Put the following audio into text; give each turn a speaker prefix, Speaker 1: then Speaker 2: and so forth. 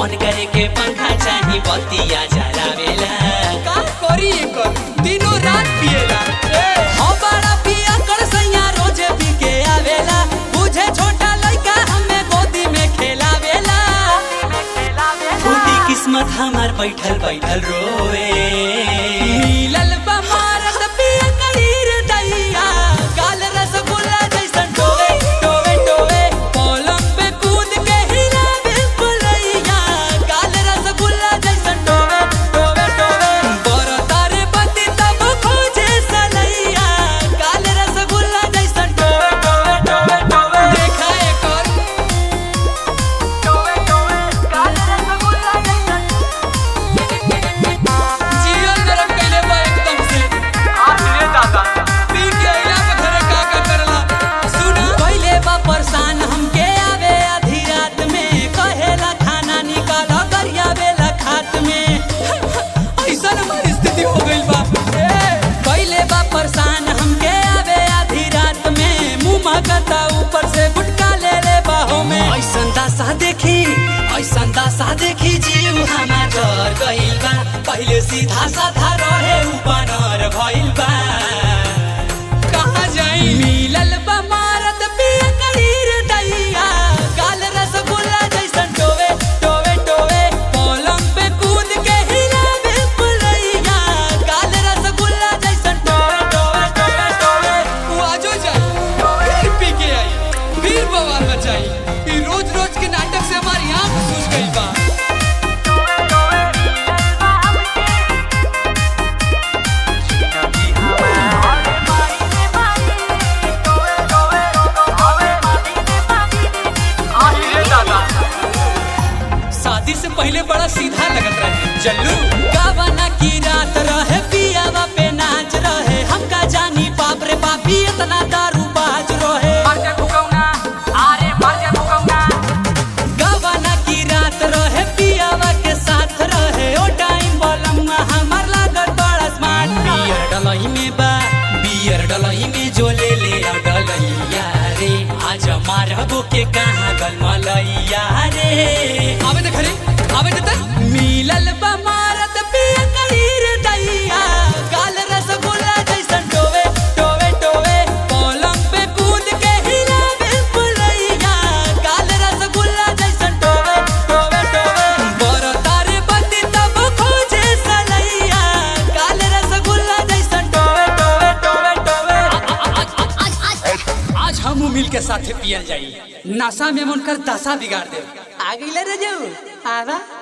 Speaker 1: on करे के पंखा चाही बतिया जरावेला
Speaker 2: का करी एकर दिनों रात पिएला
Speaker 1: हो बड़ा पिया कर सैया रोजे पी के आवेला बुझे छोटा लइका हमें गोदी में खेलावेला फूटी किस्मत हमार बैठल बैठल रोए मिलल बा मारत पिया करीर दैया गाल रसगुल्ला जैसन टोवे टोवे टोवे पलंग पे कूद के हिलावे पलैया गाल रसगुल्ला जैसन टोवे टोवे टोवे बरतारे बत्ती तब खोजे सलैया गाल रसगुल्ला जैसन टोवे टोवे टोवे टोवे
Speaker 2: देखा एकर जीवन गरम कइले बा एकदम से पी के अइला पे घरे का का करला
Speaker 1: सुना पहले बा परेशान हमके आवे आधी रात में कहेला खाना निकाल गरिया बेला खात में
Speaker 2: ऐसा हमारी स्थिति हो गइल बा
Speaker 1: पहले बा परेशान हमके आवे आधी रात में मुंह महकता ऊपर से गुटका ले ले बाहों में ऐसन दासा देखी ऐसन दासा देखी जीव हमार डर गइल बा पहले सीधा साधा रहे ऊपर भइल बा
Speaker 2: कहाँ जाई
Speaker 1: मिलल बा मारत पिया करीर दैया गाल रसगुल्ला जैसन टोवे टोवे टोवे पलंग पे कूद के हिलावे पुलैया गाल रसगुल्ला जैसन टोवे टोवे टोवे टोवे
Speaker 2: वो आजो जाई फिर पी के आई फिर बवाल मचाई ई रोज रोज के नाटक से हमारी आंख सूज गई बा शादी से पहले बड़ा सीधा लगत रहे जल्लू
Speaker 1: गावना की रात रहे पियावा पे नाच रहे हमका जानी बाप रे बापी इतना दारू बाज रहे गवाना की रात रहे पियावा के साथ रहे ओ टाइम बलमुआ हमार लागत बड़ा स्मार्ट बियर डलही में बा बियर डलही में जो ले ले आ डलैया रे आज मारबो के कहाँ गल मलैया रे
Speaker 2: आवे देख रे आवे देता
Speaker 1: मिलल बा मारत पिया करीर दैया गाल रसगुल्ला जैसन टोवे टोवे टोवे पलंग पे कूद के हिलावे पुलैया गाल रसगुल्ला जैसन टोवे टोवे टोवे बरतारे बत्ती तब खोजे सलैया गाल रसगुल्ला जैसन टोवे टोवे टोवे टोवे
Speaker 2: आज हम मिल के साथे पियल जाई नशा में मन कर दशा बिगाड़ दे
Speaker 1: आ गइल रे जाऊ आवा